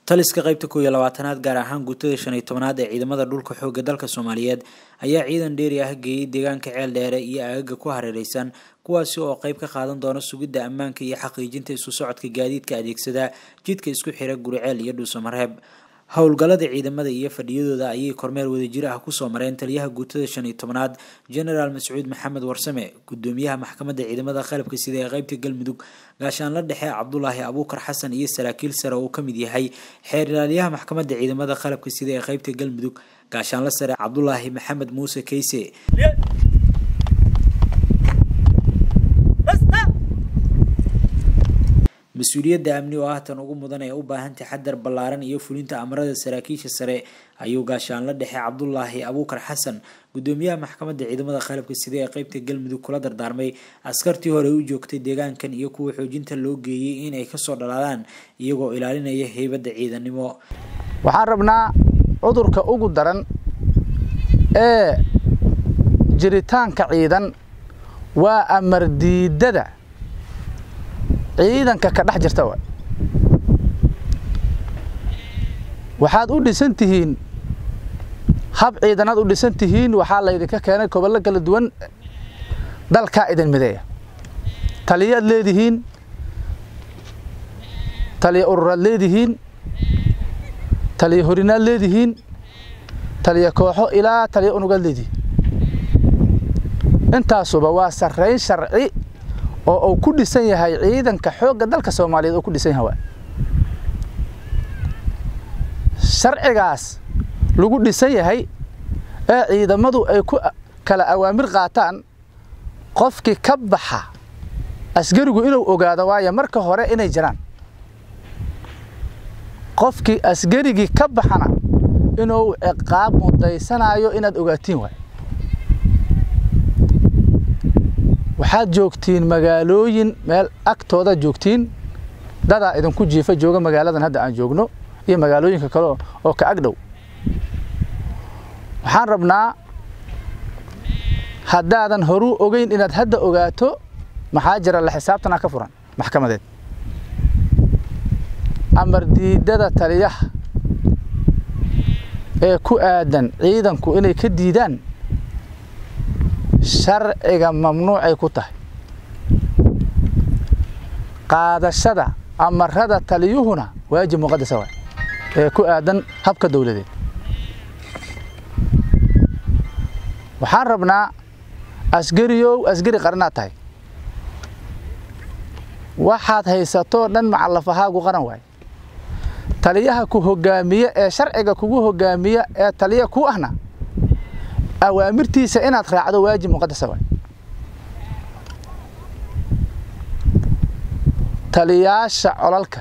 taliska qaybta koow iyo labaatanaad gaar ahaan guutada shan iyo tobanaad ee ciidamada dhulka xoogga dalka soomaaliyeed ayaa ciidan dheeri ah geeyey deegaanka ceel dheere iyo aagaga ku hareereysan kuwaasi oo qayb ka qaadan doona sugidda ammaanka iyo xaqiijinta isu socodka gaadiidka adeegsada jidka isku xira guriceel iyo dhuusamareeb howlgallada ciidamada iyo fadhiyadooda ayay kormeer wadajir ah kusoo mareen taliyaha guutada shan iyo tobanaad genaraal mascuud maxamed warsame gudoomiyaha maxkamadda ciidamada qalabka sida ee qeybta galmudug gaashaanla dhexe cabdulaahi abuukar xasan iyo saraakiil sare oo ka mid yahay xeer ilaaliyaha maxkamadda ciidamada qalabka sida ee qeybta galmudug gaashaanla sare cabdulaahi maxamed muuse keyse mas-uuliyadda amni oo ah tan ugu mudan ee u baahan taxadar ballaaran iyo fulinta amarada saraakiisha sare ayuu gaashaanla dhexe cabdulaahi abuukar xasan gudoomiyaha maxkamadda ciidamada qalabka sida ee qeybta galmudug kula dardaarmay askartii hore u joogtay deegaankan iyo kuwa xoojinta loo geeyey in ay kasoo dhalaalaan iyagoo ilaalinaya heybadda ciidannimo waxaan rabnaa cudurka ugu daran ee jiritaanka ciidan waa amar diidada ciidanka ka dhex jirta wa waxaad u dhisan tihiin hab ciidanaad u dhisan tihiin waxaa laydinka keenay gobollo kala duwan dalkaa idin mideeya taliyaad leedihiin taliya ururaad leedihiin taliya horinaad leedihiin taliya kooxo ilaa taliya unugaad leedihiin intaasuba waa sarrayn sharci oo uu ku dhisan yahay ciidanka xoogga dalka soomaaliyeed uu ku dhisan yahay sharcigaas lagu dhisan yahay ee ciidamadu ay ku kala awaamir qaataan qofkii ka baxa asgarigu inuu ogaado waayo marka hore inay jiraan qofkii asgarigii ka baxana inuu ciqaab mudaysanayo inaad ogaatiin waay waxaad joogtiin magaalooyin meel agtoodaad joogtiin dadaa idinku jiifa jooga magaaladan hadda aan joogno iyo magaalooyinka kale oo ka ag dhow waxaan rabnaa haddaadan horuu ogeyn inaad hadda ogaato maxaa jira la xisaabtanaa ka furan maxkamadeed amar diidada taliyaha ee ku aadan ciidanku inay ka diidaan sharciga mamnuucay ku tahay qaadashada amarada taliyuhuna waajib muqadasa waay ee ku aadan habka dowladeed waxaan rabnaa asgariyow asgari qaranaad tahay waxaad haysatoo dhan macallafahaagu qaran waay taliyaha ku hogaamiye ee sharciga kugu hogaamiya ee taliya ku ahna awaamirtiisa inaad raacdo waajib muqadasa waay taliyaasha colalka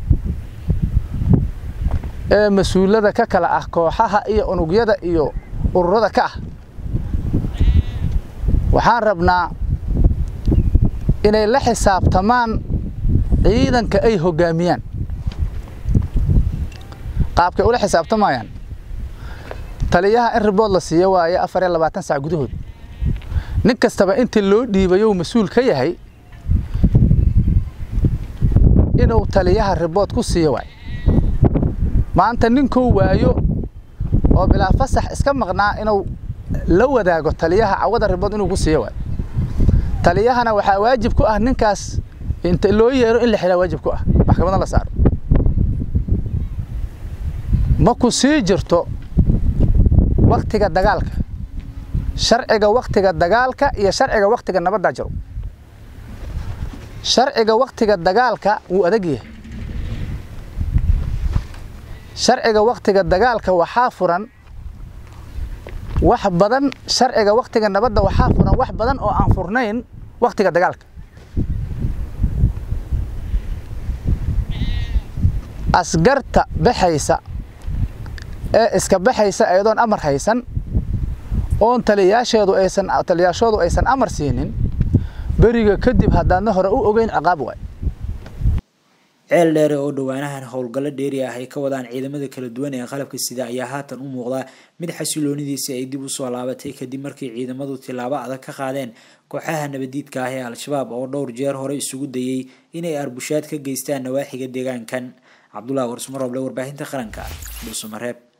ee mas-uulada ka kala ah kooxaha iyo unugyada iyo ururada ka ah waxaan rabnaa inay la xisaabtamaan ciidanka ay hoggaamiyaan qaabkay ula xisaabtamayaan taliyaha in ribood la siiyo waaye afar iyo labaatan sac gudahood nin kastaba intii loo dhiibayou mas-uul ka yahay inuu taliyaha ribood ku siiyo waay maanta ninkuu waayo oo bilaa fasax iska maqnaa inuu la wadaago taliyaha cawada ribood inuu ku siiyo waay taliyahana waxaa waajib ku ah ninkaas inta loo yeero in la xiraa waajib ku ah maxkamadna la saaro ma ku sii jirto waktiga dagaalka sharciga waktiga dagaalka iyo sharciga waktiga nabaddaa jiro sharciga waktiga dagaalka wuu adag yahay sharciga waktiga dagaalka waxaa furan wax badan sharciga waktiga nabadda waxaa furan wax badan oo aan furnayn waktiga dagaalka asgarta baxaysa ee iska baxaysa iyadoon amar haysan oon taliyaasheedu aysan taliyaashoodu aysan amar siinin beriga kadib haddaadna hore u ogeyn ciqaab waay ceel dheere oo dhowaanahan howlgallo dheeri ah ay ka wadaan ciidamada kala duwan ee qalabka sida ayaa haatan u muuqda mid xasiloonidiisi ay dib usoo laabatay kadib markii ciidamadu tilaabo adag ka qaadeen kooxaha nabadiidka ah ee al-shabaab oo dhowr jeer hore isugu dayey inay arbushaad ka geystaan nawaaxiga deegaankan cabdullahi warsmo rooble warbaahinta qaranka dhuusamareeb